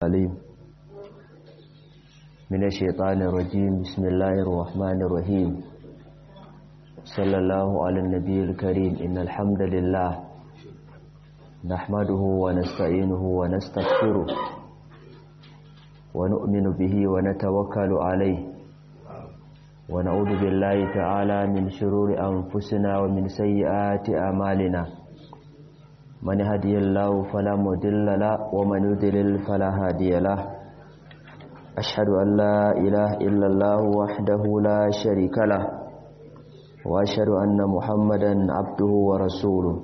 العليم من الشيطان الرجيم بسم الله الرحمن الرحيم صلى الله على النبي الكريم إن الحمد لله نحمده ونستعينه ونستغفره ونؤمن به ونتوكل عليه ونعوذ بالله تعالى من شرور أنفسنا ومن سيئات أعمالنا من هدي الله فلا مضل له ومن يضلل فلا هادي له أشهد أن لا إله إلا الله وحده لا شريك له وأشهد أن محمدا عبده ورسوله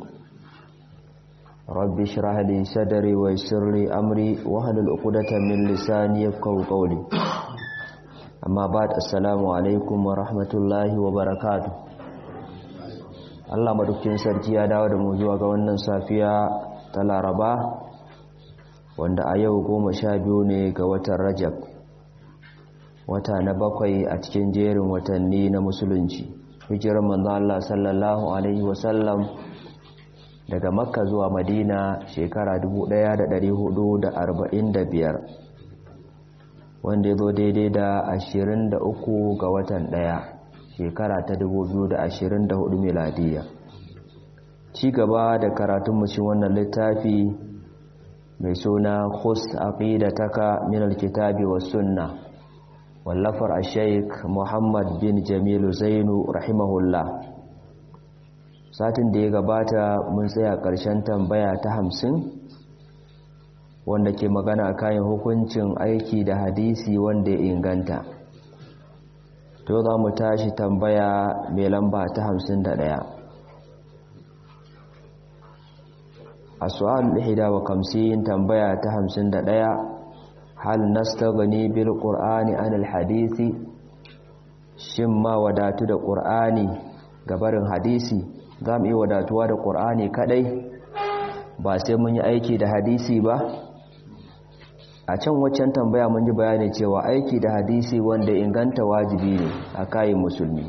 رب اشرح لي صدري ويسر لي أمري واحلل عقدة من لساني يفقهوا قولي amma ba assalamu alaikum wa rahmatullahi wa barakatu Allah madaukin sarki ya dawo da mu zuwa ga wannan safiya ta laraba wanda a yau goma sha biyu ne ga watan rajab wata na bakwai a cikin jerin watanni na musulunci hijirar manzo Allah sallallahu alaihi wasallam daga makka zuwa madina shekara 1445 wanda ya zo daidai da 23 ga watan ɗaya shekara ta 2024 miladiya ci gaba da karatun shi wannan littafi mai suna khus aqidataka min alkitabi was sunna wallafar ash-shaykh Muhammad bin Jamilu Zainu rahimahullah satin da ya gabata mun tsaya ƙarshen tambaya ta hamsin wanda ke magana kayan hukuncin aiki da hadisi wanda ya inganta to za mu tashi tambaya mai lamba ta hamsin da ɗaya a su'al ihda wa kamsin tambaya ta hamsin da ɗaya hal nastaghni bil qur'ani anil hadisi shin ma wadatu da qur'ani gabarin hadisi za mu iya wadatuwa da qur'ani kadai ba sai mun yi aiki da hadisi ba a can waccan tambaya mun ji bayani cewa aiki da hadisi wanda inganta wajibi ne a kayan musulmi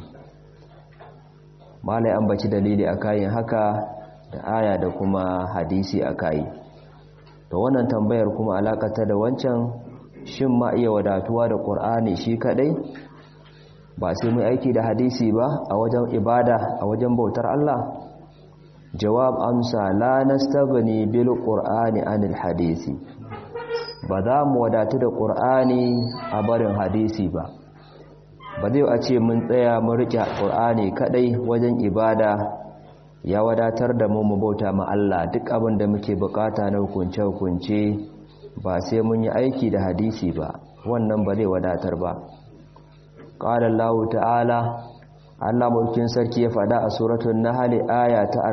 malai an baci dalili a kayan haka da aya da kuma hadisi a kayi to wannan tambayar kuma alakata da wancan shin ma iya wadatuwa da ƙur'ani shi kadai ba sai mai aiki da hadisi ba a wajen ibada a wajen bautar Allah jawab amsa la nastaghni bil qur'ani anil hadisi ba za mu wadatu da ƙur'ani a barin hadisi ba ba zai a ce mun tsaya mun riƙe ƙur'ani kaɗai wajen ibada ya wadatar da mu mu bauta ma Allah duk abin da muke bukata na hukunce-hukunce ba sai mun yi aiki da hadisi ba wannan ba zai wadatar ba ƙala Allah ta'ala Allah mulkin sarki ya faɗa a suratul nahl aya ta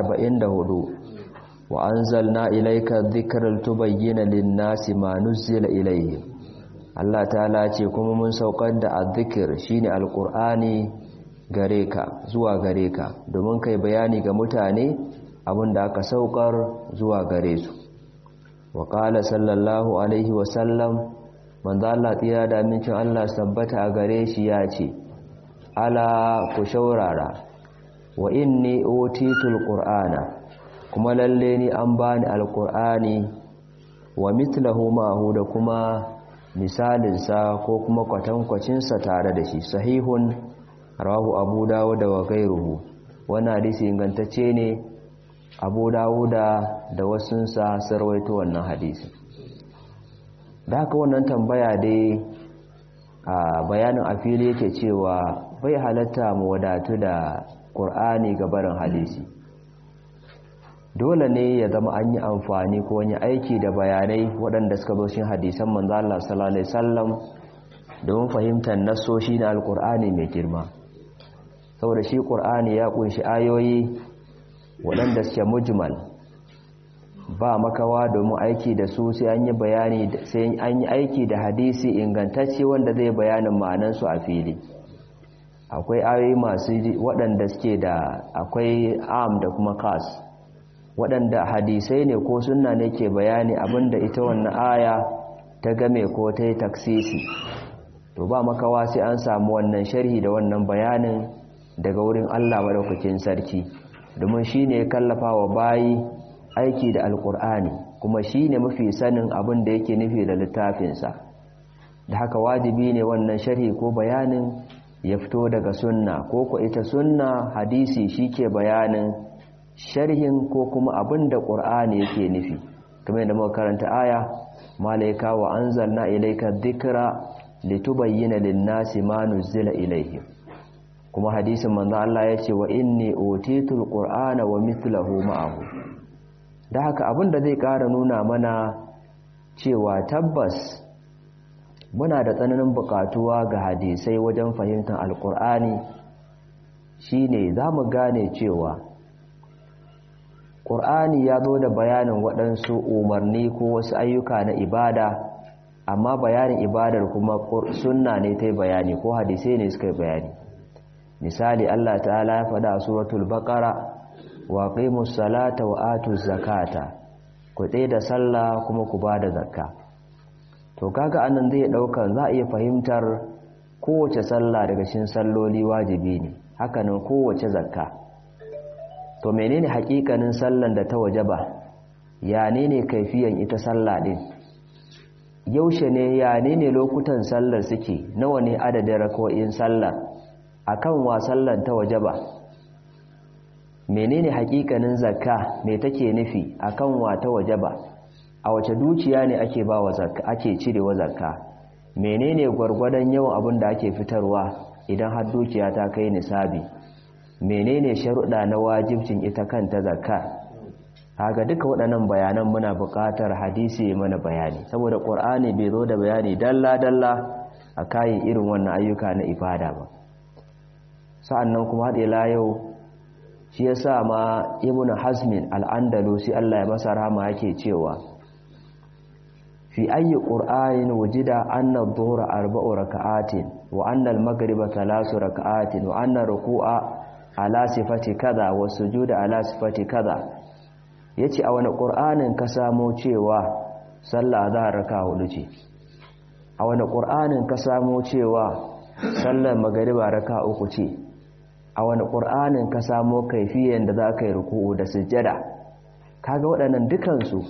44 wa anzalna ilayka dhikral tubayyana lin-nasi ma nuzila ilayhim Allah ta'ala ce kuma mun saukar da azzikir shine alqur'ani gare ka zuwa gare ka domin kai bayani ga mutane abinda aka saukar zuwa gare su wa qala sallallahu alaihi wa sallam manzo Allah tsira da amincin Allah sabbata a gare shi ya ce ala ku shaurara wa inni utitul qur'ana kuma lalle ni an bani alkur'ani wa mithlahu ma'ahu da kuma misalinsa ko kuma kwatankwacinsa tare da shi sahihun rawahu abu dawuda wa gairuhu wannan hadisi ingantacce ne abu dawuda da wasunsa sarwaito wannan hadisi da haka wannan tambaya dai a bayanin a fili yake cewa bai halatta mu wadatu da ƙur'ani ga barin hadisi dole ne ya zama an yi amfani ko wani aiki da bayanai waɗanda suka zo shi hadisan manzo Allah sallallahu alaihi wasallam don fahimtar nassoshi na alkur'ani mai girma saboda shi qur'ani ya kunshi ayoyi waɗanda suke mujmal ba makawa domin aiki da su sai an yi bayani sai an yi aiki da hadisi ingantacce wanda zai bayanin ma'anan su a fili akwai ayoyi masu waɗanda suke da akwai am da kuma kas waɗanda hadisai ne ko sunna ne ke bayani abinda ita wannan aya ta game ko ta yi taksisi to ba makawa sai an samu wannan sharhi da wannan bayanin daga wurin Allah madaukakin sarki domin shi ne kallafa wa bayi aiki da alkur'ani kuma shi ne mafi sanin abin da yake nufi da littafinsa da haka wajibi ne wannan sharhi ko bayanin ya fito daga sunna ko ko ita sunna hadisi shi ke bayanin sharhin ko kuma abin da ƙur'ani yake nufi kamar da muka karanta aya malaika wa anzalna ilayka dhikra litubayyana lin-nasi ma nuzila ilayhim kuma hadisin manzo Allah yace wa inni utitul qur'ana wa mithluhu ma'ahu da haka abin da zai ƙara nuna mana cewa tabbas muna da tsananin buƙatuwa ga hadisai wajen fahimtar alƙur'ani shine za mu gane cewa ƙur'ani ya zo da bayanin waɗansu umarni ko wasu ayyuka na ibada amma bayanin ibadar kuma sunna ne ta bayani ko hadisai ne suka bayani misali Allah ta'ala ya faɗa a suratul baqara wa qimus salata wa atuz zakata ku da sallah kuma ku bada zakka to kaga anan zai dauka za a iya fahimtar kowace sallah daga cikin salloli wajibi ne hakanan kowace zakka to menene hakikanin sallan da ta wajaba ya ne ne kaifiyan ita sallah din yaushe ne ya ne ne lokutan sallar suke nawa ne adadin rako'in sallar akan wa sallan ta wajaba menene hakikanin zakka me take nufi akan wa ta wajaba a wace dukiya ne ake ba wa zakka ake cirewa zakka menene gwargwadon yawan abin da ake fitarwa idan har dukiya ta kai nisabi menene sharuɗa na wajibcin ita kanta zakka haka duka waɗannan bayanan muna buƙatar hadisi mana bayani saboda ƙur'ani bai zo da bayani dalla dalla a kayan irin wannan ayyuka na ibada ba sa'annan kuma haɗe la yau shi yasa ma ibnu hazmin al-andalusi Allah ya masa rahama yake cewa fi ayyi qur'anin wujida anna adh-dhuhra arba'u raka'atin wa anna al-maghriba thalasu raka'atin wa anna ruku'a ala sifati kaza wa sujuda ala sifati kaza yace a wani qur'anin ka samo cewa sallah azhar raka hudu ce a wani qur'anin ka samo cewa sallar magriba raka uku ce a wani qur'anin ka samo kaifiyan da za ka yi ruku'u da sujjada kaga waɗannan dukansu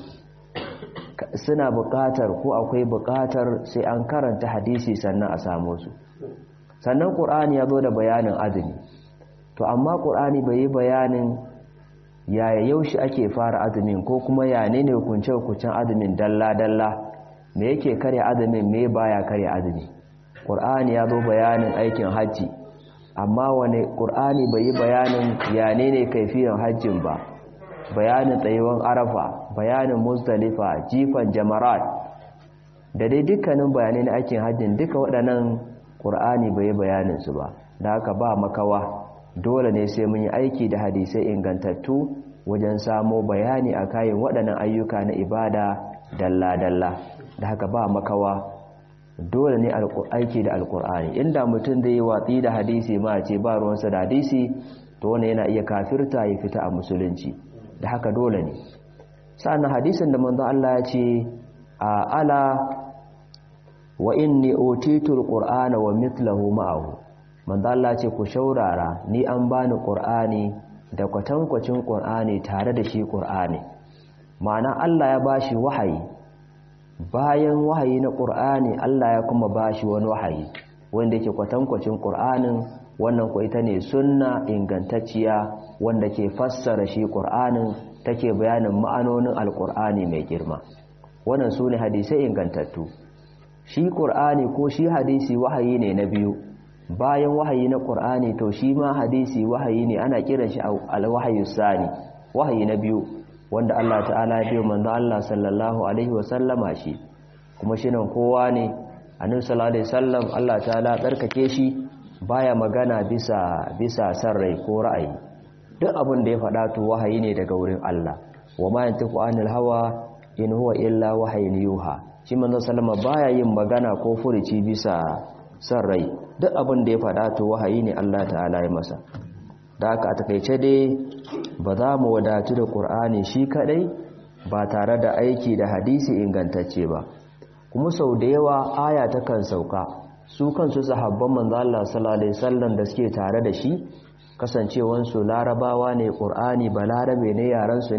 suna buƙatar ko akwai buƙatar sai an karanta hadisi sannan a samu su sannan ƙur'ani ya zo da bayanin azumi to amma ƙur'ani bai yi bayanin yaya yaushe ake fara azumin ko kuma ya ne ne hukunce-hukuncen azumin dalla-dalla me yake karya azumin me baya karya azumi ƙur'ani ya zo bayanin aikin hajji amma wani ƙur'ani bai yi bayanin ya ne ne kaifiyan hajjin ba bayanin tsayuwan arafa bayanin musdalifa jifan jamarat da dai dukkanin bayanai na aikin hajjin duka waɗannan ƙur'ani bai yi bayaninsu ba da haka ba makawa dole ne sai mun yi aiki da hadisai ingantattu wajen samo bayani a kayan waɗannan ayyuka na ibada dalla-dalla da haka ba makawa dole ne aiki da alƙur'ani inda mutum zai yi watsi da hadisi ma ce ba ruwansa da hadisi to wani yana iya kafirta ya fita a musulunci da haka dole ne sa'annan hadisin da manzo Allah ya ce a ala wa inni utitul qur'ana wa mithluhu ma'ahu manzo Allah ce ku shaurara ni an bani qur'ani da kwatankwacin qur'ani tare da shi qur'ani ma'ana Allah ya bashi wahayi bayan wahayi na qur'ani Allah ya kuma bashi wani wahayi wanda yake kwatankwacin qur'anin wannan ko ita ne sunna ingantacciya wanda ke fassara shi qur'anin take bayanin ma'anonin alqur'ani mai girma wannan sune hadisai ingantattu shi qur'ani ko shi hadisi wahayi ne na biyu bayan wahayi na ƙur'ani to shi ma hadisi wahayi ne ana kiran shi alwahayu sani wahayi na biyu wanda Allah ta'ala ya biyo manzo Allah sallallahu alaihi wa sallama shi kuma shi nan kowa ne annabi sallallahu alaihi wasallam Allah ta'ala tsarkake shi baya magana bisa bisa san rai ko ra'ayi duk abin da ya faɗa to wahayi ne daga wurin Allah wa ma yantiqu anil hawa in huwa illa wahayin yuha shi manzo sallama baya yin magana ko furuci bisa san rai duk abin da ya faɗa to wahayi ne Allah ta'ala ya masa da aka a takaice dai ba za mu wadatu da ƙur'ani shi kaɗai ba tare da aiki da hadisi ingantacce ba kuma sau da yawa aya takan sauka su kansu sahabban manzo Allah sallallahu alaihi wasallam da suke tare da shi kasancewansu larabawa ne ƙur'ani ba larabe ne yaran su ne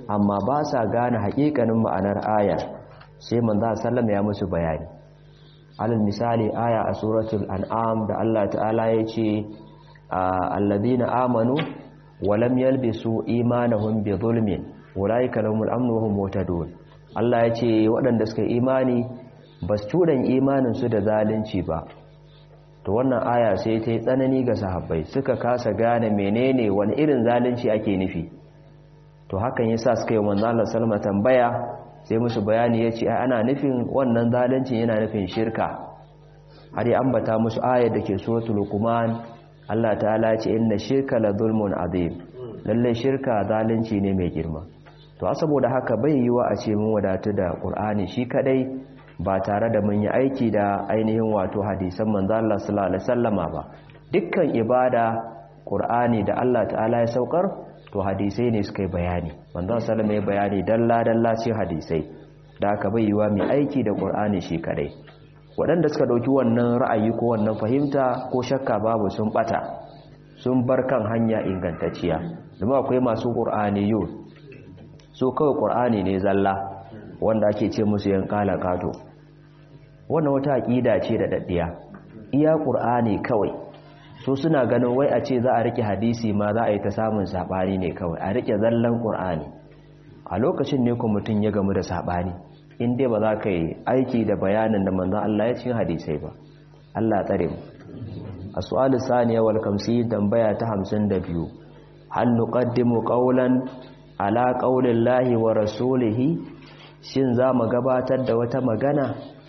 amma ba sa gane haƙiƙanin ma'anar ayar sai manzo sallama ya musu bayani alal misali aya a suratul an'am da Allah ta'ala ya ce alladhina amanu wa lam yalbisu imanahum bi zulmin ulaika lahumul amnu wa hum muhtadun Allah ya ce waɗanda suka imani ba su tudan imanin su da zalunci ba to wannan aya sai ta yi tsanani ga sahabbai suka kasa gane menene wani irin zalunci ake nufi to hakan yasa suka yi manzo Allah sallama tambaya sai musu bayani yace ai ana nufin wannan zalunci yana nufin shirka har ya ambata musu ayar da ke suratul luqman Allah ta'ala ya ce inna shirka la zulmun azim lalle shirka zalunci ne mai girma to saboda haka bai yiwa a ce mun wadatu da Qur'ani shi kadai ba tare da mun yi aiki da ainihin wato hadisan manzo Allah sallallahu alaihi wasallama ba dukkan ibada Qur'ani da Allah ta'ala ya saukar to hadisai ne suka yi bayani manzo sallallahu alaihi bayani dalla dalla ce hadisai da aka bai yiwa mai aiki da Qur'ani shi kadai waɗanda suka dauki wannan ra'ayi ko wannan fahimta ko shakka babu sun bata sun bar kan hanya ingantacciya domin akwai masu Qur'aniyun so kawai Qur'ani ne zalla wanda ake ce musu yan kala kato wannan wata aqida ce da daddiya iya qur'ani kawai so suna ganin wai a ce za a rike hadisi ma za a yi ta samun sabani ne kawai a rike zallan qur'ani a lokacin ne ko mutun ya gamu da sabani in dai ba za ka yi aiki da bayanin da manzon Allah ya cikin hadisai ba Allah tsare mu as-su'alu saniya wal kamsi tambaya ta 52 hal nuqaddimu qawlan ala qawlillahi wa rasulihi shin za mu gabatar da wata magana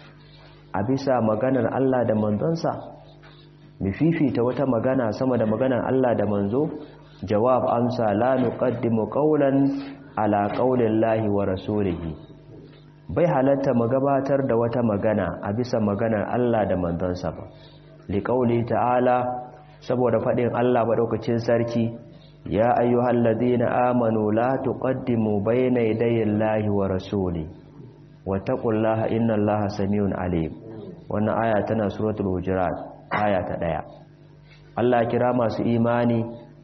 a bisa maganar Allah da manzonsa mu fifita wata magana sama da maganar Allah da manzo jawab amsa la nuqaddimu qawlan ala qawlillahi wa rasulihi bai halatta mu gabatar da wata magana a bisa maganar Allah da manzonsa ba liqauli ta'ala saboda fadin Allah madaukakin sarki ya ayyuhal ladina amanu la tuqaddimu bayna yaday Allahi wa rasuli wattaqullaha innallaha samiun alim wannan aya tana suratul hujurat aya ta daya Allah kira masu imani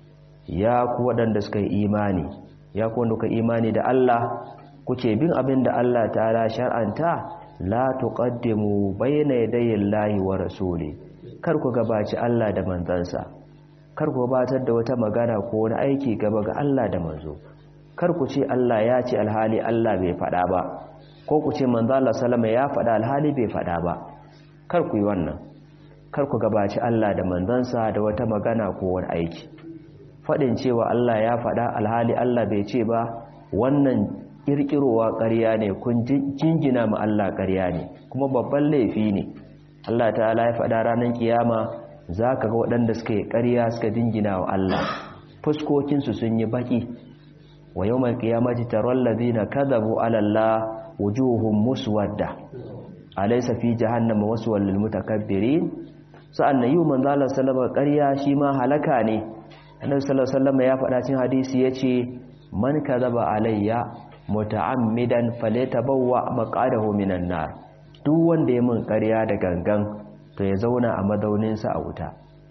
ya ku wadanda suka yi imani ya ku wanda imani da Allah kuke bin abin da Allah ta'ala shar'anta la tuqaddimu bayna yaday Allahi wa rasuli kar ku gabaci Allah da manzansa kar ku batar da wata magana ko wani aiki gaba ga Allah da manzo kar ku ce Allah ya ce alhali Allah bai faɗa ba ko ku ce manzo Allah sallama ya faɗa alhali bai faɗa ba kar ku yi wannan kar ku gabaci Allah da manzansa da wata magana ko wani aiki faɗin cewa Allah ya faɗa alhali Allah bai ce ba wannan kirkirowa ƙarya ne kun jingina ma Allah ƙarya ne kuma babban laifi ne Allah ta'ala ya faɗa ranar kiyama za ka ga waɗanda suka yi ƙarya suka dingina wa Allah fuskokinsu sun yi baƙi wa yau mai ƙiyamaci taron lazina kazabu alalla wujuhun muswadda alaisa fi jahannama wasu wallil mutakabbirin sa'an na yi wa manzalar salama ƙarya shi ma halaka ne annabi salama ya faɗa cin hadisi ya ce man kazaba alayya muta'ammidan falyatabawwa maqadahu minan nar duk wanda ya min ƙarya da gangan to ya zauna a madauninsa a wuta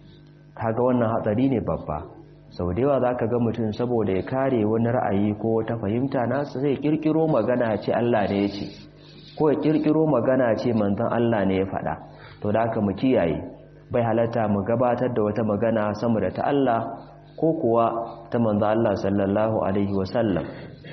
kaga wannan hatsari ne babba sau da yawa za ka ga mutum saboda ya kare wani ra'ayi ko ta fahimta nasa zai kirkiro magana ce Allah ne ya ce ko ya kirkiro magana ce manzon Allah ne ya faɗa to da haka mu kiyaye bai halatta mu gabatar da wata magana sama da ta Allah ko kuwa ta manzon Allah sallallahu alaihi wasallam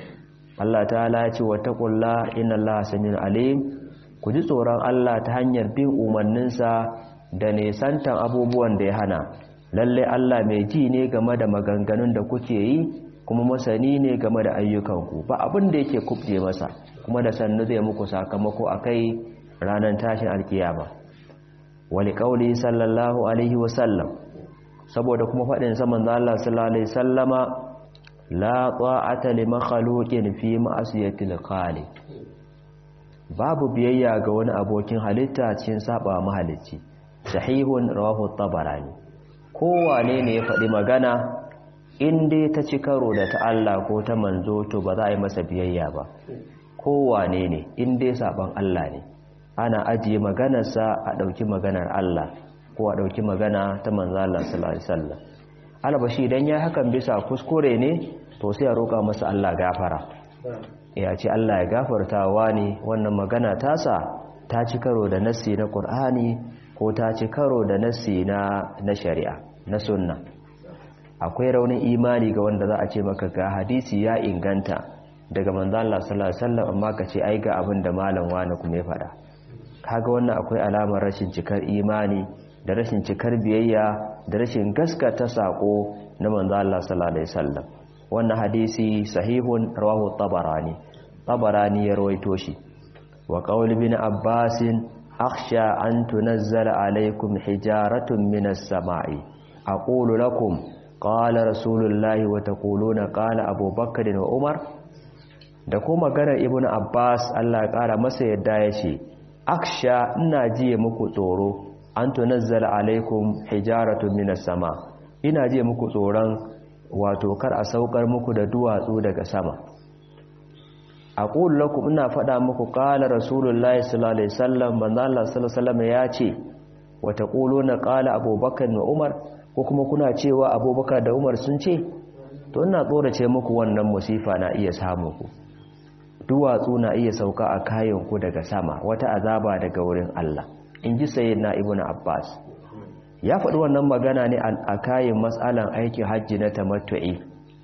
Allah ta'ala ya ce wattaqullaha innallaha samiun alim ku ji tsoron Allah ta hanyar bin umarninsa da nesantan abubuwan da ya hana lalle Allah mai ji ne game da maganganun da kuke yi kuma masani ne game da ayyukanku ba abin da yake kubje masa kuma da sannu zai muku sakamako akai ranar tashin alkiyama wali qauli sallallahu alaihi wasallam saboda kuma fadin sa manzo Allah sallallahu alaihi wasallama la ta'ata li makhluqin fi ma'siyatil khaliq babu biyayya ga wani abokin halitta cikin saba mahalicci sahihun rawahu tabarani kowane ne ya faɗi magana in dai ta ci karo da ta Allah ko ta manzo to ba za a yi masa biyayya ba kowane ne in dai saban Allah ne ana ajiye maganarsa a ɗauki maganar Allah ko a ɗauki magana ta manzo Allah sallallahu alaihi wasallam albashi idan ya hakan bisa kuskure ne to sai a roƙa masa Allah gafara ya ce Allah ya gafartawa ne wannan magana tasa ta ci karo da nassi na Qur'ani ko ta ci karo da nassi na na shari'a na sunna akwai raunin imani ga wanda za a ce maka ga hadisi ya inganta daga manzon Allah sallallahu alaihi wasallam amma ka ce ai ga abin da malam wani kuma ya faɗa kaga wannan akwai alamar rashin cikar imani da rashin cikar biyayya da rashin gaskata sako na manzon Allah sallallahu alaihi wasallam wannan hadisi sahihun rawahu tabarani tabarani ya rawaito shi wa qaul bin abbasin akhsha an tunazzala alaikum hijaratun minas sama'i aqulu lakum qala rasulullahi wa taquluna qala abubakar wa umar da kuma maganar ibnu abbas Allah ya kara masa yadda ya ce aksha ina jiye muku tsoro an tunazzala alaikum hijaratun minas sama ina jiye muku tsoron wato kar a saukar muku da duwatsu daga sama aqul lakum ina faɗa muku qala rasulullahi sallallahu alaihi wasallam manzo Allah sallallahu alaihi wasallam ya ce wa taquluna qala abubakar wa umar ko kuma kuna cewa abubakar da umar sun ce to ina tsorace muku wannan musifa na iya samu ku duwatsu na iya sauka a kayan ku daga sama wata azaba daga wurin Allah in ji sayyidina ibnu abbas ya faɗi wannan magana ne a kayan matsalan aikin hajji na tamattu'i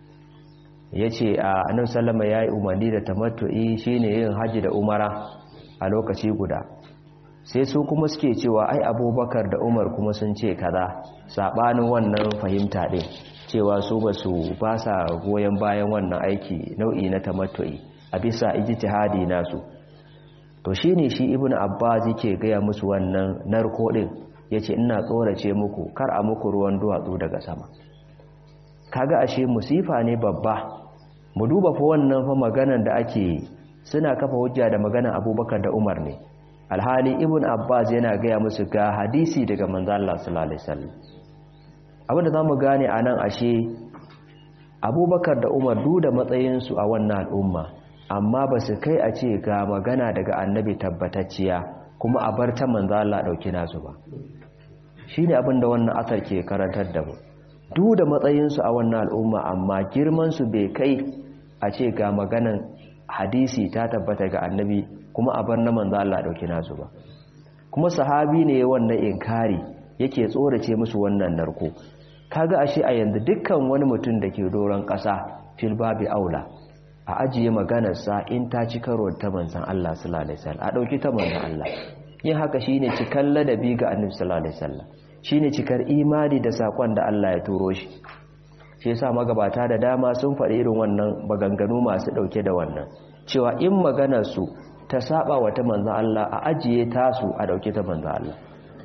ya ce a annabi sallama ya yi umarni da tamattu'i shine yin hajji da umara a lokaci guda sai su kuma suke cewa ai abubakar da umar kuma sun ce kaza saɓanin wannan fahimta ɗin cewa su ba su ba sa goyon bayan wannan aiki nau'i na tamattu'i a bisa ijtihadi nasu to shine shi ibnu abbas yake gaya musu wannan narko din yace ina tsorace muku kar a muku ruwan duwatsu daga sama kaga ashe musifa ne babba mu duba fa wannan fa maganar da ake suna kafa hujja da maganar abubakar da umar ne alhali ibn abbas yana gaya musu ga hadisi daga manzo Allah sallallahu alaihi wasallam abinda zamu gane anan ashe abubakar da umar duk da matsayinsu a wannan al'umma amma ba su kai a ce ga magana daga annabi tabbatacciya kuma a bar ta manzo Allah dauki nasu ba shine abin da wannan asar ke karantar da mu duk da matsayinsu a wannan al'umma amma girman su bai kai a ce ga maganan hadisi ta tabbata ga annabi kuma a bar na manzo Allah dauki nasu ba kuma sahabi ne wannan inkari yake tsorace musu wannan narko kaga ashe a yanzu dukkan wani mutum da ke doron ƙasa fil babi aula a ajiye maganarsa in ta ci karo ta manzan Allah sallallahu alaihi wasallam a dauki ta manzan Allah yin haka shine cikan ladabi ga annabi sallallahu alaihi wasallam shine cikar imani da sakon da Allah ya turo shi shi yasa magabata da dama sun faɗi irin wannan baganganu masu dauke da wannan cewa in maganar su ta saba wa ta manzan Allah a ajiye tasu a dauke ta manzan Allah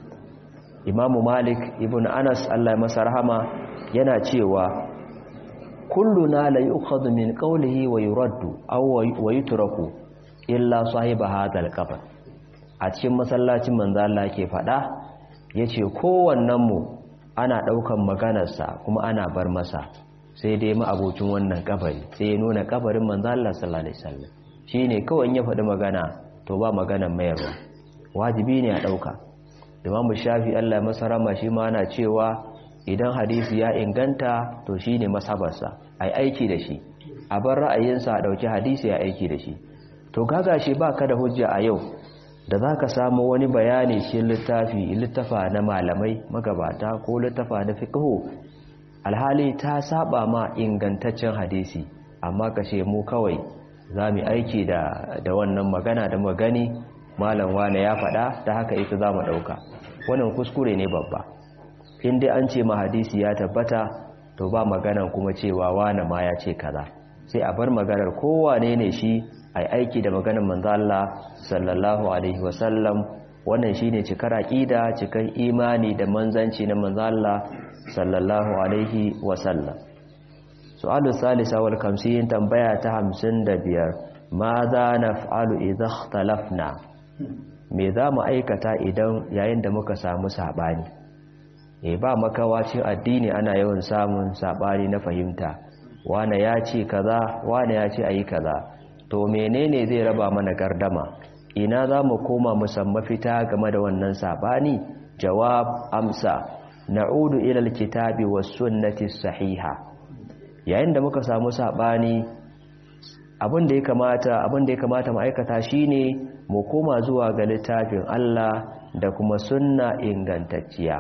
Imamu Malik ibn Anas Allah ya masa rahama yana cewa kulluna la yu'khadhu min qawlihi wa yuraddu aw wa yutraku illa sahiba hadha al-qabr a cikin masallacin manzo Allah ke fada yace kowannen mu ana daukan maganarsa kuma ana bar masa sai dai mu abocin wannan kabari sai ya nuna kabarin manzo Allah sallallahu alaihi wasallam shine kawai ya faɗi magana to ba maganar mayarwa wajibi ne a dauka Imam Shafi Allah ya masa rama shi ma ana cewa idan hadisi ya inganta to shi ne masabarsa a yi aiki da shi a bar ra'ayinsa a ɗauki hadisi ya aiki da shi to gaga shi ba ka da hujja a yau da za ka samu wani bayani shi littafi littafa na malamai magabata ko littafa na fiƙo alhali ta saba ma ingantaccen hadisi amma ka ce mu kawai za mu aiki da wannan magana da magani malam wane ya faɗa ta haka ita za mu ɗauka wannan kuskure ne babba in dai an ce ma hadisi ya tabbata to ba maganan kuma cewa wane ma ya ce kaza sai a bar maganar kowane ne shi ai aiki da maganar manzo Allah sallallahu alaihi wasallam wannan shine cikar aqida cikar imani da manzanci na manzo Allah sallallahu alaihi wasallam su'alu salisa wal kamsin tambaya ta 55 ma za naf'alu idha ikhtalafna me za mu aikata idan yayin da muka samu sabani e ba makawacin addini ana yawan samun sabani na fahimta wane ya ce kaza wane ya ce ayi kaza to menene zai raba mana gardama ina za mu koma musamman fita game da wannan sabani jawab amsa na'udu ila alkitabi was sunnati sahiha yayin da muka samu sabani abin da ya kamata abin da ya kamata ma'aikata shine mu koma zuwa ga littafin Allah da kuma sunna ingantacciya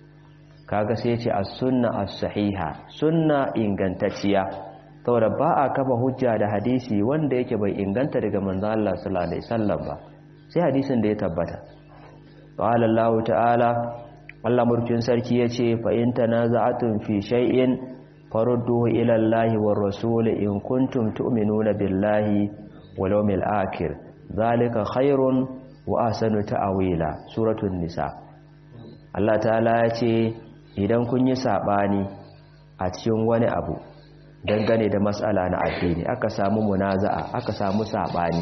kaga sai ce as-sunna as-sahiha sunna ingantacciya saboda ba a kafa hujja da hadisi wanda yake bai inganta daga manzon Allah sallallahu alaihi wasallam ba sai hadisin da ya tabbata qala Allah ta'ala Allah murkin sarki yace fa in tanaza'atun fi shay'in farudduhu ila Allah war rasul in kuntum tu'minuna billahi wal yawmil akhir zalika khairun wa ahsanu ta'wila suratul nisa Allah ta'ala yace idan kun yi sabani a cikin wani abu dangane da matsala na addini aka samu munaza'a aka samu sabani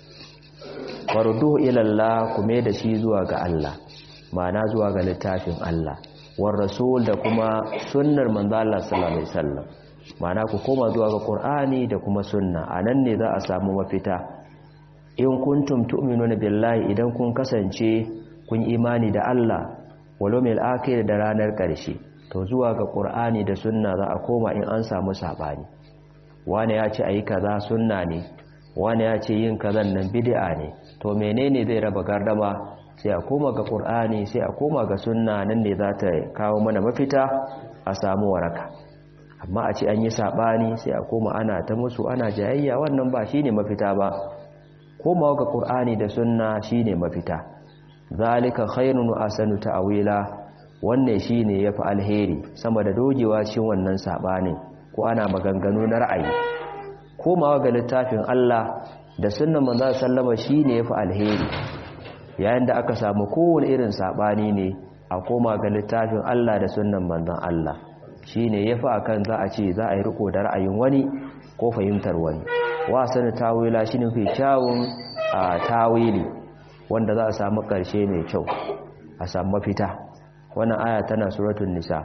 farudduhu ila Allah kuma da shi zuwa ga Allah ma'ana zuwa ga littafin Allah war rasul da kuma sunnar manzo Allah sallallahu alaihi wasallam ma'ana ku koma zuwa ga Qur'ani da kuma sunna anan ne za a samu mafita in kuntum tu'minuna billahi idan kun kasance kun imani da Allah wal yawmil akhir da ranar karshe to zuwa ga Qur'ani da sunna za a koma in an samu sabani wani ya ce ayi kaza sunna ne wani ya ce yin kazan nan bid'a ne to menene zai raba gardama sai a koma ga ƙur'ani sai a koma ga sunna nan ne za ta kawo mana mafita a samu waraka amma a ce an yi saɓani sai a koma ana ta musu ana jayayya wannan ba shine mafita ba komawa ga ƙur'ani da sunna shine mafita zalika khairun wa asanu ta'wila wannan shine yafi alheri sama da dogewa cikin wannan saɓanin ko ana maganganu na ra'ayi komawa ga littafin Allah da sunnan manzo sallama shine yafi alheri yayin da aka samu kowane irin sabani ne a koma ga littafin Allah da sunnan manzon Allah shine yafi akan za a ce za a yi riko da ra'ayin wani ko fahimtar wani wasan tawila shine fi kyawun a tawili wanda za a samu karshe mai kyau a samu mafita wannan aya tana suratul nisa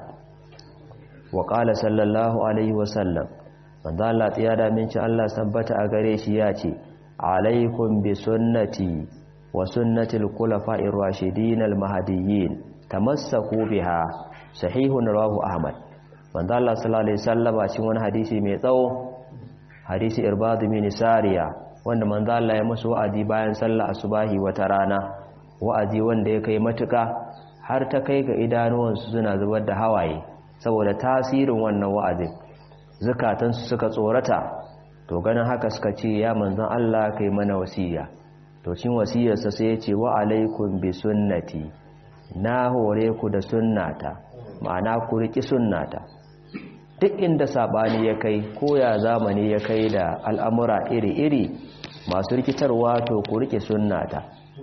wa qala sallallahu alaihi wasallam manzo Allah tsiya da minci Allah sabbata a gare shi ya ce alaikum bi sunnati wa sunnatil khulafa'ir rashidin al mahdiyyin tamassaku biha sahihun rawahu ahmad manzo Allah sallallahu alaihi wasallam a cikin wani hadisi mai tsawo hadisi irbad bin sariya wanda manzo Allah ya musu wa'azi bayan sallar asubahi wata rana wa'azi wanda ya kai matuka har ta kai ga idanuwansu suna zubar da hawaye saboda tasirin wannan wa'azin zukatansu suka tsorata to ganin haka suka ce ya manzon Allah kai mana wasiya to cin wasiyarsa sai ya ce wa alaikum bi sunnati na hore ku da sunnata ma'ana ku riki sunnata duk inda sabani ya kai ko ya zamani ya kai da al'amura iri-iri masu rikitarwa to ku rike sunnata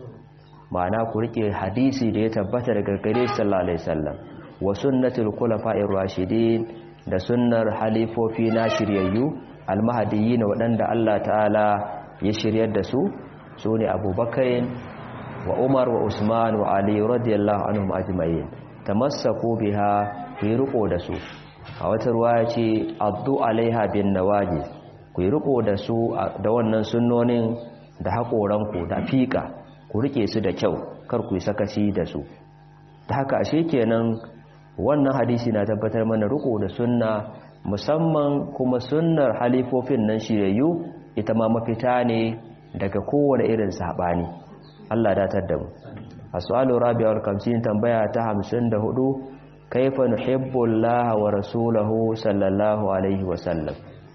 ma'ana ku rike hadisi da ya tabbata daga gare sallallahu alaihi wasallam wa sunnatul khulafa'ir rashidin da sunnar halifofi na shiryayyu almahadiyyin waɗanda Allah ta'ala ya shiryar da su su ne abubakar wa umar wa usman wa ali radiyallahu anhum ajma'in tamassaku biha ku riko da su a wata ruwa ce addu alaiha bin nawaji ku riko da su da wannan sunnonin da haƙoranku da fiƙa ku rike su da kyau kar ku yi sakaci da su ta haka ashe kenan wannan hadisi na tabbatar mana riko da sunna musamman kuma sunnar halifofin nan shiryayyu ita ma mafita ne daga kowane irin sabani Allah datar da mu as'alu rabi'ul kamsin tambaya ta 54 kaifa nuhibbu Allah wa rasulahu sallallahu alaihi wa sallam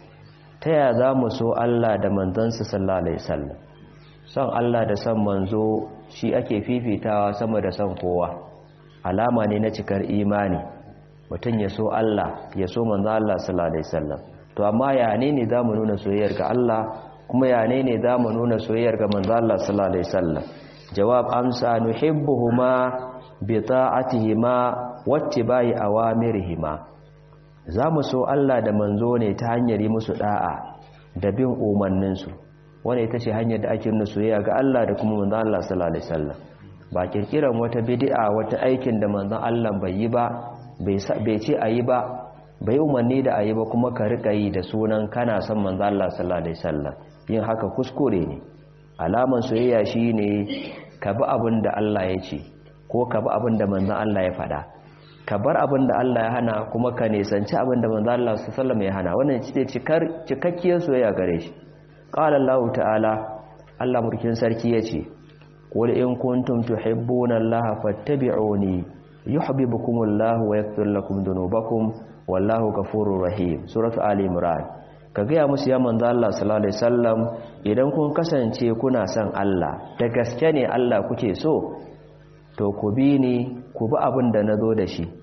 taya zamu so Allah da manzansa sallallahu alaihi wasallam son Allah da son manzo shi ake fifitawa sama da son kowa alama ne na cikar imani mutum ya so Allah ya so manzo Allah sallallahu alaihi wasallam to amma ya ne ne zamu nuna soyayyar ga Allah kuma ya ne ne zamu nuna soyayyar ga manzo Allah sallallahu alaihi wasallam jawab amsa nuhibbuhuma bi ta'atihima wattibai awamirihima zamu so Allah da manzo ne ta hanyar yi musu da'a da bin umarnin su wanda ita ce hanyar da ake nuna soyayya ga Allah da kuma manzo Allah sallallahu alaihi wasallam ba kirkiran wata bid'a wata aikin da manzon Allah bai yi ba bai ce a yi ba bai umarni da a yi ba kuma ka riƙa yi da sunan kana son manzo Allah sallallahu alaihi wasallam yin haka kuskure ne alaman soyayya shine ka bi abin da Allah ya ce ko ka bi abin da manzon Allah ya faɗa ka bar abin da Allah ya hana kuma ka nisanci abin da manzon Allah sallallahu alaihi wasallam ya hana wannan ce cikar cikakkiyar soyayya gare shi qala Allah ta'ala Allah murkin sarki yace qul in kuntum tuhibbuna Allah fattabi'uni yuhibbukumullahu wa yaghfir lakum dhunubakum wallahu ghafurur rahim suratu ali imran ka gaya musu ya manzo Allah sallallahu alaihi wasallam idan kun kasance kuna son Allah da gaske ne Allah kuke so to ku bi ni ku bi abin da nazo da shi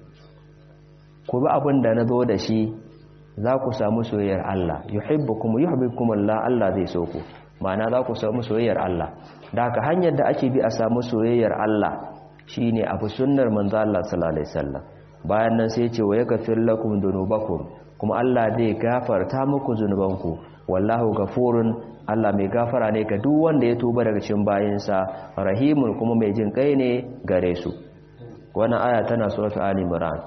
ku bi abin da nazo da shi za ku samu soyayyar Allah yuhibbukum yuhibbukum Allah Allah zai so ku ma'ana za ku samu soyayyar Allah da haka hanyar da ake bi a samu soyayyar Allah shine abu sunnar manzo Allah sallallahu alaihi wasallam bayan nan sai ya ce wa yaghfir lakum dhunubakum kuma Allah zai gafarta muku zunubanku wallahu gafurun Allah mai gafara ne ga duk wanda ya tuba daga cikin bayinsa rahimun kuma mai jin kai ne gare su wannan aya tana suratul ali imran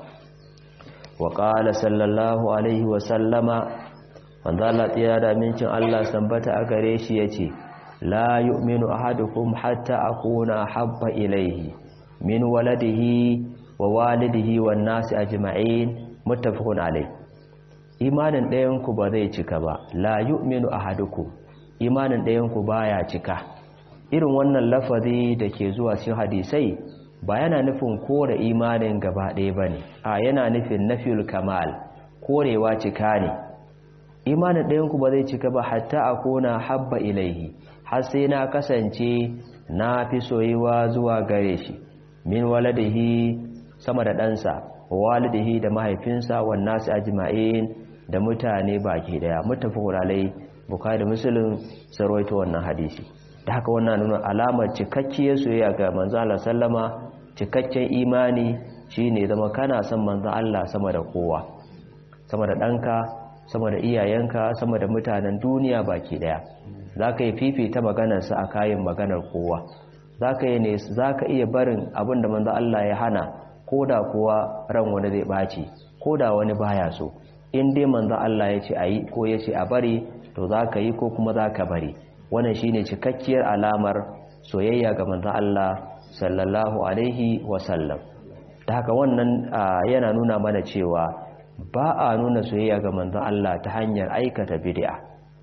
wa qala sallallahu alaihi wa sallama wanda Allah tsaya da mincin Allah sambata a gare shi yace la yu'minu ahadukum hatta akuna habba ilaihi min waladihi wa walidihi wan nasi ajma'in muttafaqun alaihi imanin ɗayanku ba zai cika ba la yu'minu ahadukum imanin ɗayanku baya cika irin wannan lafazi da ke zuwa cikin hadisai ba yana nufin kore imanin gaba ɗaya bane a yana nufin nafiyul kamal korewa cika ne imanin ɗayanku ba zai cika ba hatta akuna habba ilaihi har sai na kasance na fi soyuwa zuwa gare shi min waladihi sama da ɗansa walidihi da mahaifinsa wannan su ajma'in da mutane baki daya muttafaqun alai bukhari da muslim sarwaito wannan hadisi da haka wannan nuna alamar cikakkiyar soyayya ga manzo Allah sallama cikakken imani shine zama kana son manzo Allah sama da kowa sama da danka sama da iyayenka sama da mutanen duniya baki daya zaka yi fifita maganar sa a kayan maganar kowa zaka yi ne zaka iya barin abinda manzo Allah ya hana koda kuwa ran wani zai baci koda wani baya so in dai manzo Allah ya ce a yi ko ya ce a bari to za ka yi ko kuma za ka bari wannan shine cikakkiyar alamar soyayya ga manzo Allah sallallahu alaihi wasallam ta haka wannan yana nuna mana cewa ba a nuna soyayya ga manzo Allah ta hanyar aikata bid'a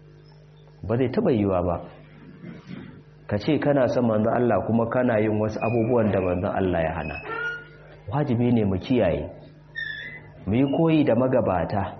ba zai taba yiwa ba ka ce kana son manzo Allah kuma kana yin wasu abubuwan da manzo Allah ya hana wajibi ne mu kiyaye mu yi koyi da magabata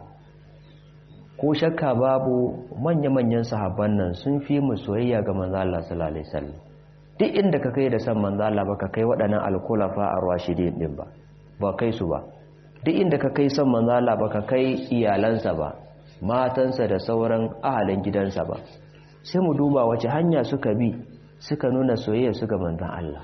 ko shakka babu manya-manyan sahabban nan sun fi mu soyayya ga manzo Allah sallallahu alaihi wasallam duk inda ka kai da san manzo Allah ba ka kai waɗannan alkulafa ar-rashidin din ba ba kai su ba duk inda ka kai san manzo Allah ba ka kai iyalansa ba matansa da sauran ahalin gidansa ba sai mu duba wace hanya suka bi suka nuna soyayya su ga manzon Allah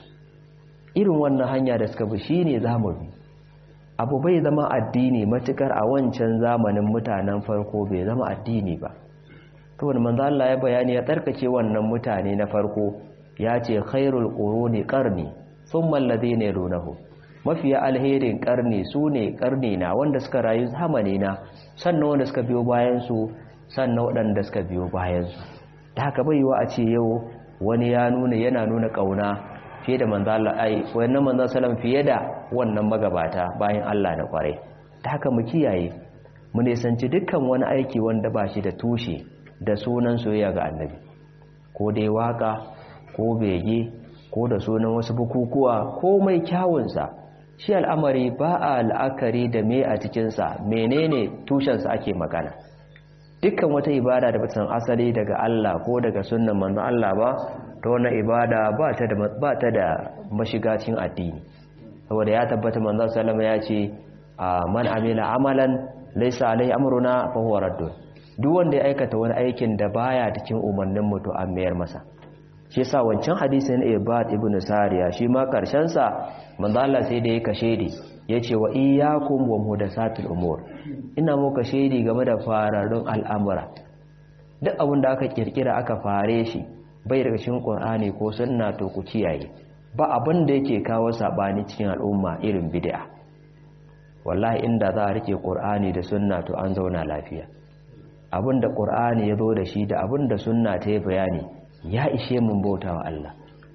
irin wannan hanya da suka bi shine zamu bi abu bai zama addini matukar a wancan zamanin mutanen farko bai zama addini ba to wani manzo Allah ya bayani ya tsarkake wannan mutane na farko ya ce khairul quruni qarni thumma alladhina yalunahu mafiya alherin karni sune karni na wanda suka rayu zamani na sannan wanda suka biyo bayan su sannan waɗanda suka biyo bayan su da haka bai yiwa a ce yau wani ya nuna yana nuna kauna fiye da manzo Allah ai wannan manzo sallam fiye da wannan magabata bayan Allah na kware ta haka mu kiyaye mu nisanci dukkan wani aiki wanda ba shi da tushe da sunan soyayya ga annabi ko dai waka ko bege ko da sunan wasu bukukuwa ko mai kyawunsa shi al'amari ba a la'akari da me a cikinsa menene tushensa ake magana dukkan wata ibada da bata san asali daga Allah ko daga sunnan manzo Allah ba ta wannan ibada ba ta da ba ta da mashiga cikin addini saboda ya tabbata manzo sallama ya ce man amila amalan laysa alai amruna fa huwa raddun duk wanda ya aikata wani aikin da baya cikin umarnin mu to an mayar masa shi yasa wancan hadisin Ibad ibn Sariya shi ma karshen sa manzo Allah sai da ya kashe di yace wa iyyakum wa muhdathatil umur ina muka shaidi game da fararrun al'amura duk abin da aka kirkira aka fare shi bai daga cikin Qur'ani ko sunna to ku kiyaye ba abin da yake kawo sabani cikin al'umma irin bid'a wallahi inda za a rike Qur'ani da sunna to an zauna lafiya abin da Qur'ani ya zo da shi da abin da sunna ta yi bayani ya ishe mun bautawa Allah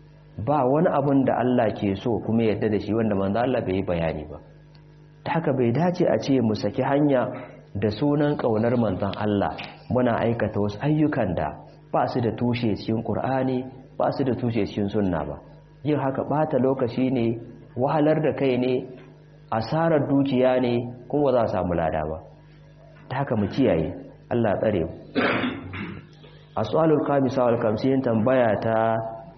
ba wani abin da Allah ke so kuma yadda da shi wanda manzo Allah bai yi bayani ba ta haka bai dace a ce mu saki hanya da sunan kaunar manzon Allah muna aikata wasu ayyukan da ba su da tushe cikin ƙur'ani ba su da tushe cikin sunna ba yin haka ɓata lokaci ne wahalar da kai ne asarar dukiya ne kuma za a samu lada ba ta haka mu kiyaye Allah tsare mu as'alul kamisa wal kamsin tambaya ta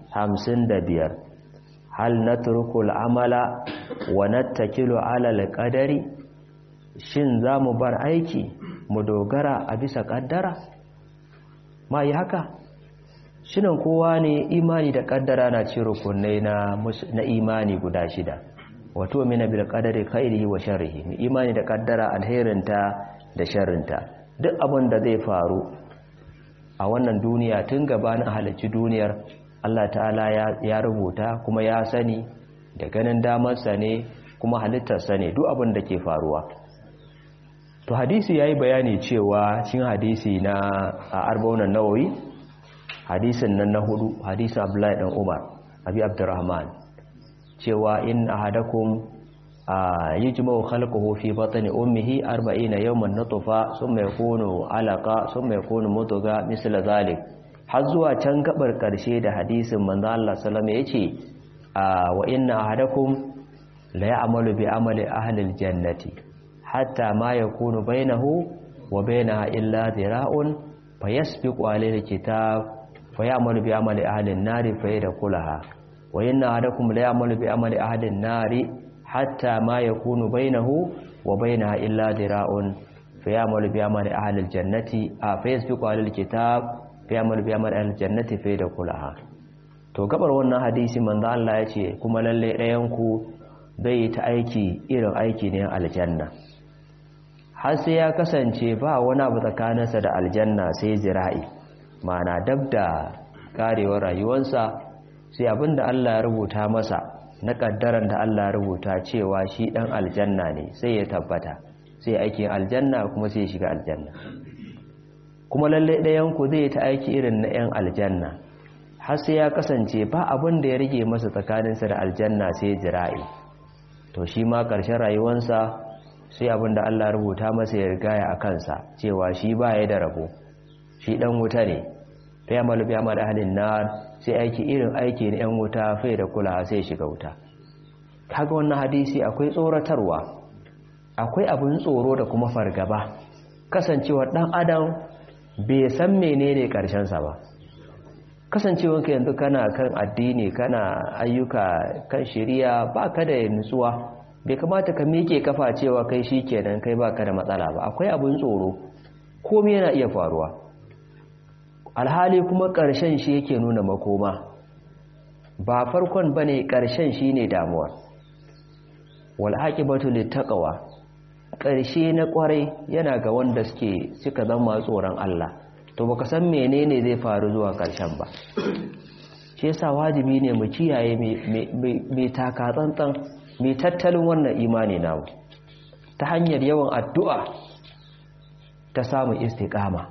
55 hal natruku amala wa nattakilu ala al-qadari shin zamu bar aiki mu dogara a bisa kaddara ma yi haka shinan kowa ne imani da kaddara na ci rukunai na na imani guda shida wato mina bil qadari khairihi wa sharrihi mu imani da kaddara alherinta da sharrinta duk abin da zai faru a wannan duniya tun gabanin halarci duniyar Allah ta'ala ya rubuta kuma ya sani da ganin damarsa ne kuma halittarsa ne duk abin da ke faruwa to hadisi ya yi bayani cewa cin hadisi na a arbaunan nawawi hadisin nan na hudu hadisin abdullahi dan umar abi abdurrahman cewa in ahadakum yajma'u khalquhu fi batni ummihi 40 yawman nutfa thumma yakunu alaqa thumma yakunu mudgha misla zalik har zuwa can gabar karshe da hadisin manzo Allah sallallahu alaihi yace wa inna ahadakum la ya'malu bi amali ahli aljannati hatta ma yakunu bainahu wa bainaha illa dhira'un fayasbiqu alayhi alkitab fayamalu bi amali ahli an-nari fayadkhulaha wa inna ahadakum la ya'malu bi amali ahli an-nari hatta ma yakunu bainahu wa bainaha illa dhira'un fayamalu bi amali ahli al-jannati a fayasbiqu alayhi alkitab fayamalu bi amali ahli al-jannati fayadkhulaha to gabar wannan hadisi manzo Allah yace kuma lalle ɗayan ku zai ta aiki irin aiki ne aljanna har sai ya kasance ba wani abu tsakaninsa da aljanna sai zira'i mana dab da karewar rayuwarsa sai abinda Allah ya rubuta masa na kaddaran da Allah ya rubuta cewa shi dan aljanna ne sai ya tabbata sai aikin aljanna kuma sai ya shiga aljanna kuma lalle ɗayan ku zai ta aiki irin na 'yan aljanna har sai ya kasance ba abin da ya rage masa tsakaninsa da aljanna sai zira'i to shi ma ƙarshen rayuwarsa sai abin da Allah rubuta masa ya rigaya a kansa cewa shi ba ya da rabo shi ɗan wuta ne ta yi malubi amma da halin na sai aiki irin aiki na 'yan wuta fai da kula sai shiga wuta kaga wannan hadisi akwai tsoratarwa akwai abin tsoro da kuma fargaba kasancewar ɗan adam bai san menene ƙarshensa ba kasancewanka yanzu kana kan addini kana ayyuka kan shari'a ba ka da nutsuwa bai kamata ka miƙe kafa cewa kai shi kenan kai ba ka da matsala ba akwai abin tsoro komai yana iya faruwa alhali kuma ƙarshen shi yake nuna makoma ba farkon ba ne ƙarshen shi ne damuwa wal'aƙibatu littaƙawa ƙarshe na ƙwarai yana ga wanda suke suka zama tsoron Allah to baka san menene zai faru zuwa ƙarshen ba shi yasa wajibi ne mu kiyaye mai taka tsantsan mai tattalin wannan imani namu ta hanyar yawan addu'a ta samun istiqama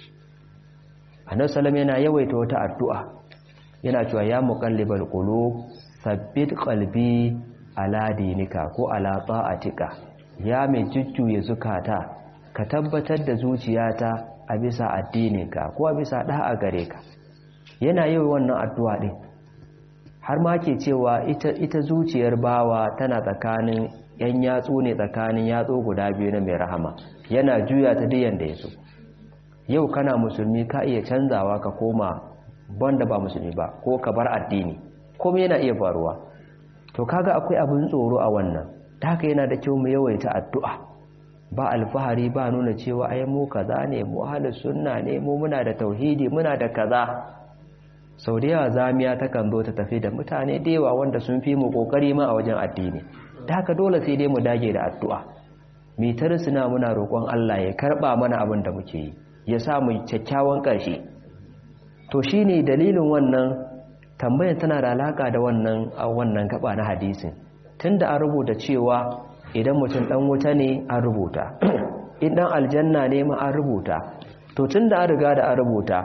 annabi sallallahu yana yawaita wata addu'a yana cewa ya muqallibal qulub sabbit qalbi ala dinika ko ala ta'atika ya mai jujjuya zukata ka tabbatar da zuciyata a bisa addininka ko a bisa da'a gare ka yana yawan wannan addu'a din har ma ke cewa ita, ita zuciyar bawa tana tsakanin yan yatsu ne tsakanin yatsu guda biyu na mai rahama yana juya ta diyan da ya so yau kana musulmi ka iya canzawa ka koma banda ba musulmi ba ko ka bar addini kuma yana iya faruwa to kaga akwai abin tsoro a wannan ta haka yana da kyau mu yawaita addu'a ba alfahari ba nuna cewa ai mu kaza ne mu ahlus sunna ne mu muna da tauhidi muna da kaza sau da yawa zamiya takan zo ta tafi da mutane da yawa wanda sun fi mu kokari ma a wajen addini da haka dole sai dai mu dage da addu'a mitar suna muna roƙon Allah ya karɓa mana abin da muke yi ya sa mu kyakkyawan ƙarshe to shine dalilin wannan tambayar tana da alaka da wannan a wannan gaba na hadisin tunda an rubuta cewa idan mutum dan wuta ne an rubuta in dan aljanna ne ma an rubuta to tunda an riga da an rubuta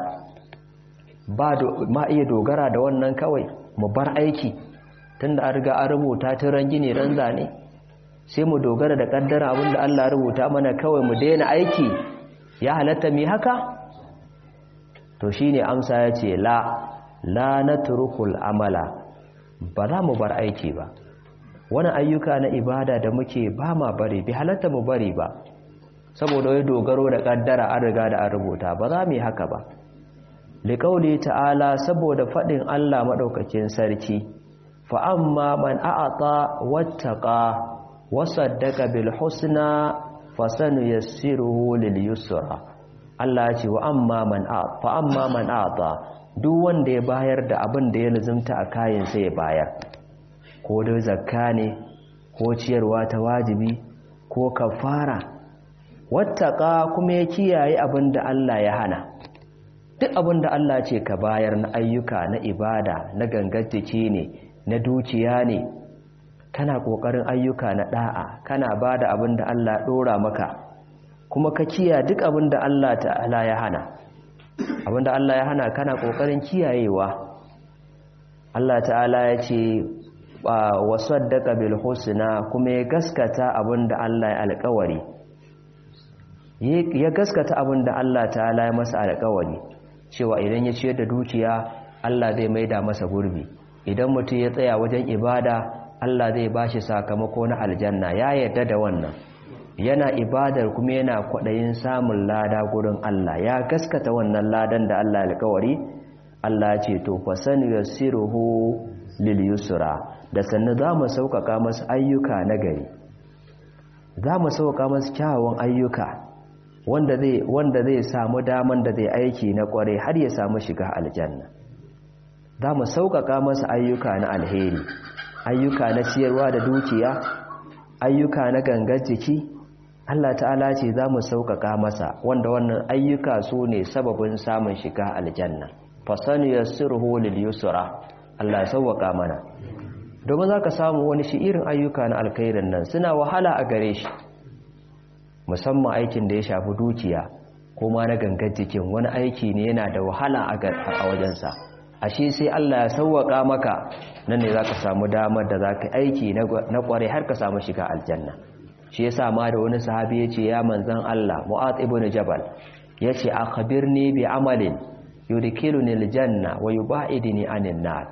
ba ma iya dogara da wannan kawai mu bar aiki tunda an riga an rubuta tun ran gine ran zane sai mu dogara da kaddara abinda Allah rubuta mana kawai mu daina aiki ya halatta mi haka to shine amsa ya ce la la natrukul amala ba za mu bar aiki ba wani ayyuka na ibada da muke ba ma bari bi halatta mu bari ba saboda wai dogaro da kaddara an riga da an rubuta ba za mu yi haka ba liƙauli ta'ala saboda faɗin Allah maɗaukakin sarki fa amma man a'ata wattaqa wa saddaqa bil husna fasanu yassiruhu lil yusra Allah ya ce wa amma man a'ata fa amma man a'ata duk wanda ya bayar da abin da ya lazumta a kayan sai ya bayar ko da zakka ne ko ciyarwa ta wajibi ko kafara wattaqa kuma ya kiyaye abin da Allah ya hana duk abin da Allah ce ka bayar na ayyuka na ibada na gangar jiki ne na dukiya ne kana kokarin ayyuka na da'a kana bada abin da Allah dora maka kuma ka kiya duk abin da Allah ta'ala ya hana abin da Allah ya hana kana kokarin kiyayewa Allah ta'ala ya ce wa saddaqa bil husna kuma ya gaskata abin da Allah ya alƙawari ya gaskata abin da Allah ta'ala ya masa alƙawari cewa idan ya ciyar da dukiya Allah zai maida masa gurbi idan mutum ya tsaya wajen ibada Allah zai bashi sakamako na aljanna ya yarda da wannan yana ibadar kuma yana kwaɗayin samun lada gurin Allah ya gaskata wannan ladan da Allah alkawari Allah ce to fasani yassiruhu lil yusra da sannu za mu sauƙaƙa masu ayyuka na gari za mu sauƙaƙa masu kyawawan ayyuka wanda zai wanda zai samu daman da zai aiki na kware har ya samu shiga aljanna za mu sauƙaƙa masa ayyuka na alheri ayyuka na ciyarwa da dukiya ayyuka na gangar jiki Allah ta'ala ce za mu sauƙaƙa masa wanda wannan ayyuka su ne sababin samun shiga aljanna fasanu yassiruhu lil yusra Allah ya sauƙaƙa mana domin za ka samu wani shi irin ayyuka na alkhairin nan suna wahala a gare shi musamman aikin da ya shafi dukiya ko ma na gangar jikin wani aiki ne yana da wahala a wajensa ashe sai Allah ya sauwaka maka nan ne zaka samu damar da zaka aiki na kware har ka samu shiga aljanna shi yasa ma da wani sahabi yace ya manzon Allah Mu'adh ibn Jabal yace akhbirni bi amalin yudkhiluni aljanna wa yubaidni anin nar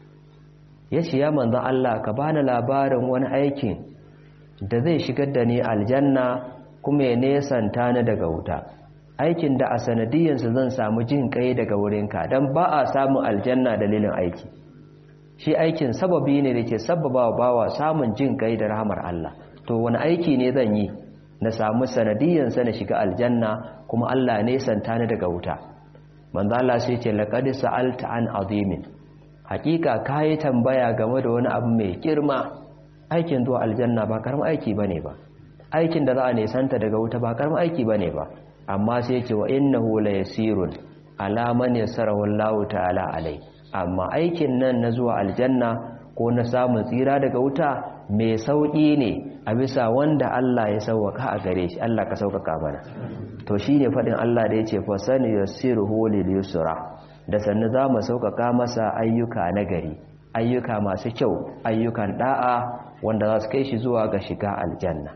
yace ya manzon Allah ka bani labarin wani aikin da zai shigar da ni aljanna kuma ya nesanta ni daga wuta aikin da a sanadiyansu zan samu jin kai daga wurinka don ba a samun aljanna dalilin aiki shi aikin sababi ne da ke sababa wa bawa samun jin kai da rahamar Allah to wani aiki ne zan yi na samu sanadiyansa na shiga aljanna kuma Allah ne santa ni daga wuta manzo Allah sai ce laqad sa'alta an azimin hakika kai tambaya game da wani abu mai girma aikin zuwa aljanna ba karamin aiki bane ba aikin da za a nesanta daga wuta ba karamin aiki bane ba amma sai ce wa innahu la yasirun ala man yasarahu Allah ta'ala alai amma aikin nan na zuwa aljanna ko na samun tsira daga wuta mai sauki ne a bisa wanda Allah ya sauwaka a gare shi Allah ka sauƙaƙa mana to shine fadin Allah da yace fa sani yasiruhu lil yusra da sannu za mu sauƙaƙa masa ayyuka na gari ayyuka masu kyau ayyukan da'a wanda za su kai shi zuwa ga shiga aljanna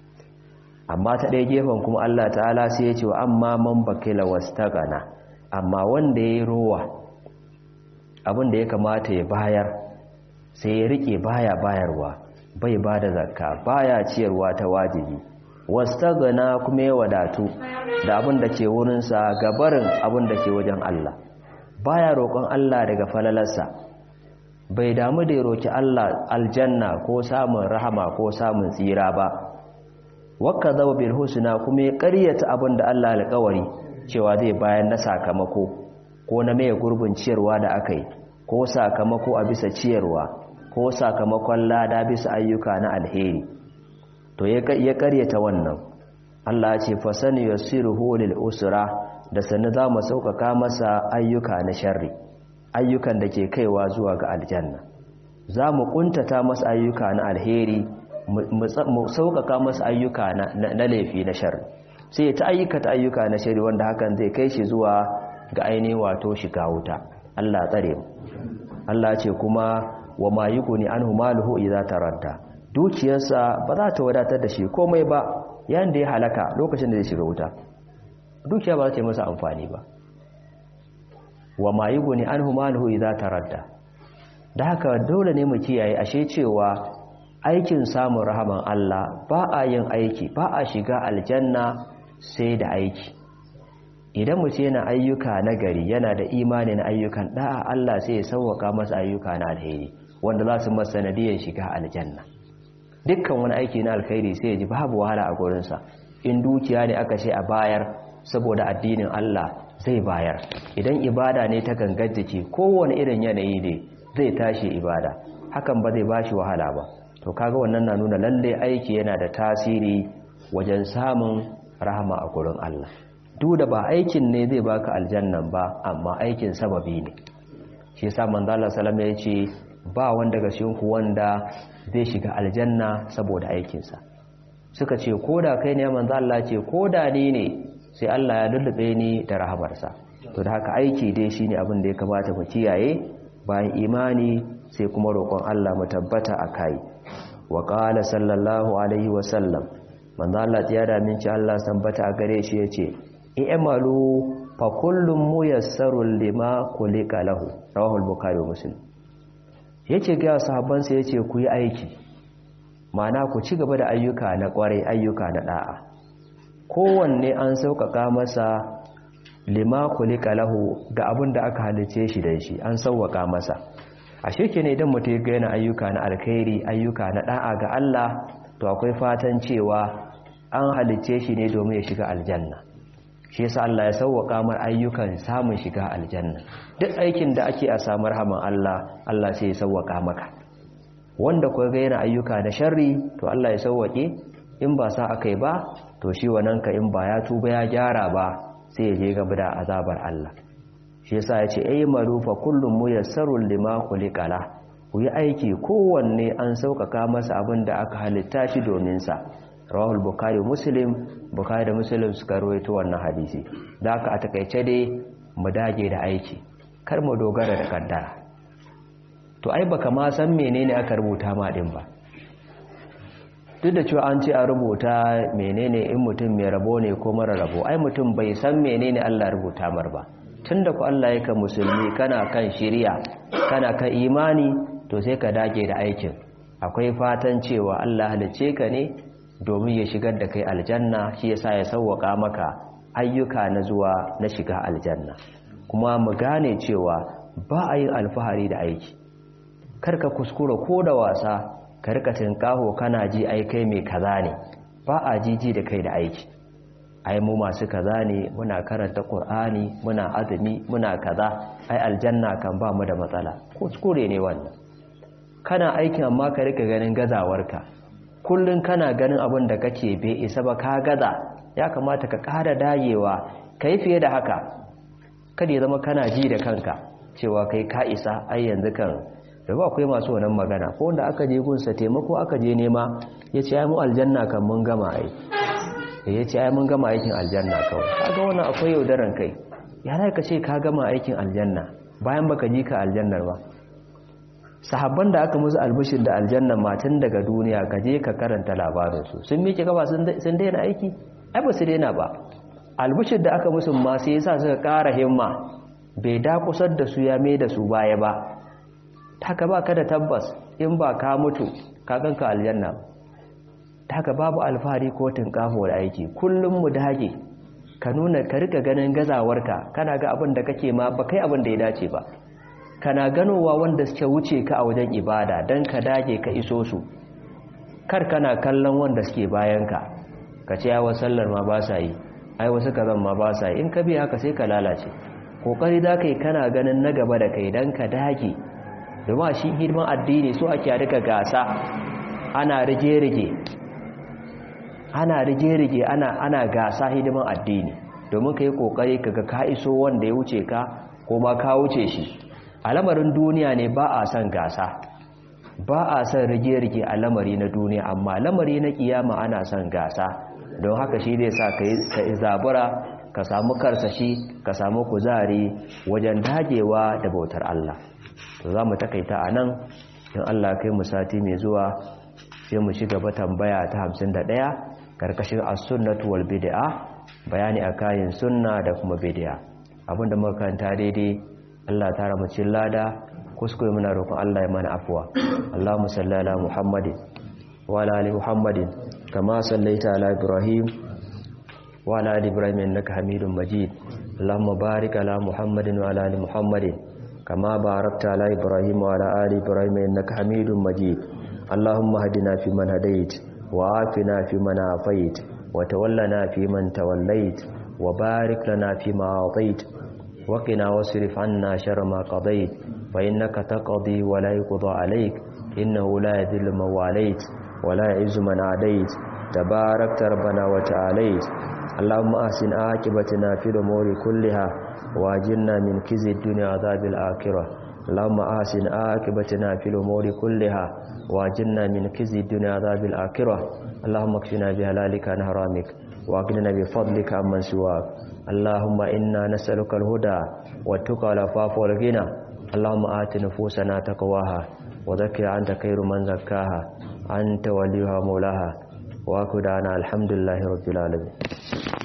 amma ta ɗaya gefen kuma Allah ta'ala sai ya ce wa amma man bakila wastagana amma wanda ya yi rowa abin da ya kamata ya bayar sai ya rike baya bayarwa bai ba da zakka baya ciyarwa ta wajibi wastagana kuma ya wadatu da abin da ke wurinsa gabarin abin da ke wajen Allah baya roƙon Allah daga falalarsa bai damu da ya roƙi Allah aljanna ko samun rahama ko samun tsira ba wakka zaba bil husna kuma ya ƙaryata abin da Allah alƙawari cewa zai bayan na sakamako ko na mai gurbin ciyarwa da aka yi ko sakamako a bisa ciyarwa ko sakamakon lada bisa ayyuka na alheri to ya ƙaryata wannan Allah ce fasani yassiruhu lil usra da sannu za mu sauƙaƙa masa ayyuka na sharri ayyukan da ke kaiwa zuwa ga aljanna za mu ƙuntata masa ayyuka na alheri mu sauƙaƙa masa ayyuka na laifi na shari sai ta ayyukata ayyuka na shari wanda hakan zai kai shi zuwa ga ainihin wato shiga wuta Allah tsare mu Allah ce kuma wa ma yughni anhu maluhu idza taradda dukiyarsa ba za ta wadatar da shi komai ba yayin da ya halaka lokacin da zai shiga wuta dukiya ba za ta yi masa amfani ba wa ma yughni anhu maluhu idza taradda da haka dole ne mu kiyaye ashe cewa aikin samun rahaman Allah ba a yin aiki ba a shiga aljanna sai da aiki idan mutum yana ayyuka na gari yana da imani na ayyukan da'a Allah sai ya sauwaka masa ayyuka na alheri wanda za su masa sanadiyar shiga aljanna dukkan wani aiki na alkhairi sai ya ji babu wahala a gurinsa in dukiya ne aka ce a bayar saboda addinin Allah zai bayar idan ibada ne ta gangar jiki kowane irin yanayi ne zai tashi ibada hakan ba zai bashi wahala ba to kaga wannan na nuna lalle aiki yana da tasiri wajen samun rahama a gurin Allah duk da ba aikin ne zai baka aljannan ba amma aikin sababi ne shi yasa manzo Allah sallama ya ce ba wanda daga cikin ku wanda zai shiga aljanna saboda aikinsa suka ce koda kai ne manzo Allah ce koda ni ne sai Allah ya lullube ni da rahamarsa to da haka aiki dai shine abin da ya kamata mu kiyaye bayan imani sai kuma roƙon Allah mu tabbata akai wa qala sallallahu alaihi wa sallam manzo Allah ya da min ci Allah tabbata a gare shi yace i'malu fa kullum muyassarun lima kulika lahu rawahu al-bukhari wa muslim yace ga sahabban sa yace ku yi aiki ma'ana ku ci gaba da ayyuka na kwarai ayyuka na da'a kowanne an sauƙaƙa masa lima kulika lahu ga abin da aka halice shi da shi an sauƙaƙa masa a shirke ne idan mutum ga yana ayyuka na alkhairi ayyuka na da'a ga Allah to akwai fatan cewa an halice shi ne domin ya shiga aljanna shi yasa Allah ya sauwaka mar ayyukan samun shiga aljanna duk aikin da ake a samu rahaman Allah Allah sai ya sauwaka maka wanda kuwa ga yana ayyuka na sharri to Allah ya sauwake in ba sa akai ba to shi wannan ka in ba ya tuba ya gyara ba sai ya je gaba da azabar Allah shi yasa ya ce ay marufa kullum muyassarul lima khuliqala ku yi aiki kowanne an sauƙaƙa masa abin da aka halitta shi domin sa rawahul bukhari muslim bukhari da muslim suka rawaito wannan hadisi da aka a takaice dai mu dage da aiki kar mu dogara da kaddara to ai baka ma san menene aka rubuta ma din ba duk da cewa an ce a rubuta menene in mutum mai rabo ne ko mara rabo ai mutum bai san menene Allah rubuta mar ba tunda ku Allah yake musulmi kana kan shiriya kana kan imani to sai ka dage da aikin akwai fatan cewa Allah halice ka ne domin ya shigar da kai aljanna shi yasa ya sauwaka maka ayyuka na zuwa na shiga aljanna kuma mu gane cewa ba a yin alfahari da aiki karka kuskura ko da wasa ka rika tinkaho kana ji ai kai mai kaza ne ba a jiji da kai da aiki ai mu masu kaza ne muna karanta qur'ani muna azumi muna kaza ai aljanna kan ba mu da matsala kuskure ne wannan kana aikin amma ka rika ganin gazawarka kullun kana ganin abin da kake bai isa ba ka gaza ya kamata ka ƙara dayewa kai fiye da haka kada ya zama kana ji da kanka cewa kai ka isa ai yanzu kan da ba akwai masu wannan magana ko wanda aka je gunsa taimako aka je nema ya ce ai mu aljanna kan mun gama ai ya ce ai mun gama aikin aljanna kawai kaga wannan akwai yaudaran kai ya rai ka ce ka gama aikin aljanna bayan baka ji ka aljannar ba sahabban da aka musu albishir da aljanna matan daga duniya ka je ka karanta labarinsu sun miƙe gaba sun daina aiki ai ba su daina ba albishir da aka musu ma sai yasa suka ƙara himma bai dakusar da su ya mai da su baya ba taka ba ka da tabbas in ba ka mutu ka ganka aljanna taka babu alfahari ko tinkafo da aiki kullum mu dage ka nuna ka rika ganin gazawarka kana ga abin da kake ma ba kai abin da ya dace ba kana ganowa wanda suke wuce ka a wajen ibada don ka dage ka iso su kar kana kallon wanda suke bayanka ka ce yawa sallar ma ba sa yi ai wasu kazan ma ba sa yi in ka biya haka sai ka lalace kokari za ka yi kana ganin na gaba da kai don ka dage domin shi hidiman addini so ake rika gasa ana rige-rige ana rige-rige ana, ana gasa hidiman addini domin ka yi kokari kaga ka iso wanda ya wuce ka ko ma ka wuce shi a lamarin duniya ne ba a son gasa ba a son rige-rige a lamari na duniya amma lamari na kiyama ana son gasa don haka shi zai sa ka zabura ka samu karsashi ka samu kuzari wajen dagewa da bautar Allah to za mu takaita a nan in Allah kai mu sati mai zuwa sai mu ci gaba tambaya ta 51 karkashin as-sunnatu wal bid'a bayani a kayan sunna da kuma bid'a abinda muka kanta daidai Allah tara mu cikin lada kuskure muna roƙon Allah ya mana afwa Allahumma salli ala Muhammadin wa ala ali Muhammadin kama sallaita ala Ibrahim wa ala ali Ibrahim innaka Hamidum Majid Allahumma barik ala Muhammadin wa ala ali Muhammadin kama barakta ala Ibrahim wa ala ali Ibrahim innaka Hamidum Majid Allahumma hadina fi man hadait wa afina fi man afait wa tawallana fi man tawallait wa barik lana fi ma atait وقنا واصرف عنا شر ما قضيت فإنك تقضي ولا يقضى عليك إنه لا يذل من واليت ولا يعز من عاديت تباركت ربنا وتعاليت اللهم أحسن عاقبتنا في الأمور كلها واجرنا من كزي الدنيا عذاب الآخرة اللهم أحسن عاقبتنا في الأمور كلها واجرنا من كزي الدنيا عذاب الآخرة اللهم اكفنا بهلالك عن حرامك واغننا بفضلك عمن سواك اللهم إنا نسألك الهدى والتقى والعفاف والغنى اللهم آت نفوسنا تقواها وذكر أنت خير من زكاها أنت وليها مولاها وأكدنا الحمد لله رب العالمين